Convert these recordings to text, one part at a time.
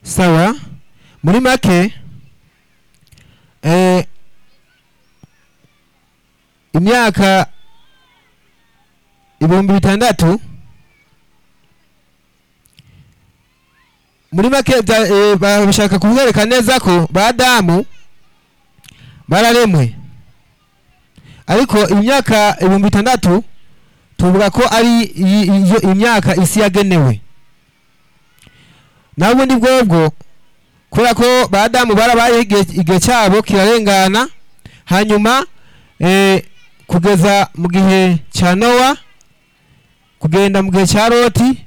sawa muri make eh, imyaka ibihumbi bitandatu muri make bya- eh, bashaka kubereka neza ko ba damu bararemwe ariko imyaka ibihumbi bitandatu tuvuga ko ari iyi- iyo imyaka isi yagenewe naho ubundi bwobwo kubera ko ba damu barabaye igihe- igihe cyabo kirarengana hanyuma eh, kugeza mu gihe cya nowa kugenda mu gihe cya loti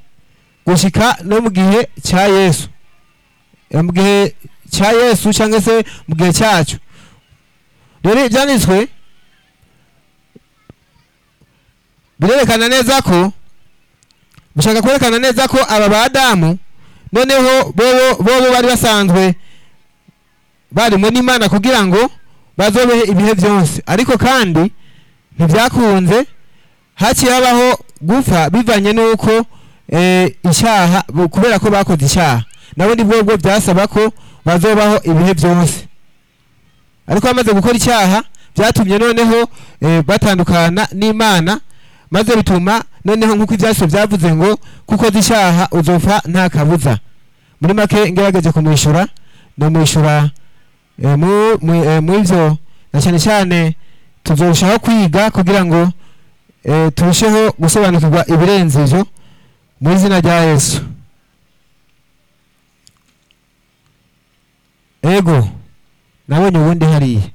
gushyika no mu gihe cya yesu Eh, mu gihe cya yesu cyangwa se mu gihe cyacyo rero ibyanditswe birerekana neza ko bishaka kwerekana neza ko aba badamu noneho bobo bobo bari basanzwe barimo n'imana kugira ngo bazobehe ibihe byose ariko kandi ntibyakunze haciye habaho gupfa bivanye n'uko eh, icyaha bu- kubera ko bakoze icyaha nabo ni bwobwo byasaba ko bazobaho ibihe byose ariko bamaze gukora icyaha byatumye noneho eh, batandukana n'imana maze bituma noneho nk'uko ibyanditswe byavuze ngo kuko uzi icyaha uzopfa nta kabuza muri make ngerageje kumwishyura ndamwishyura eh, mu- mu- eh, mu byo na cyane cyane tuzarushaho kwiga kugira ngo eh, turusheho gusobanukirwa ibirenze ibyo mu izina rya yesu ego nabonye ubundi hariya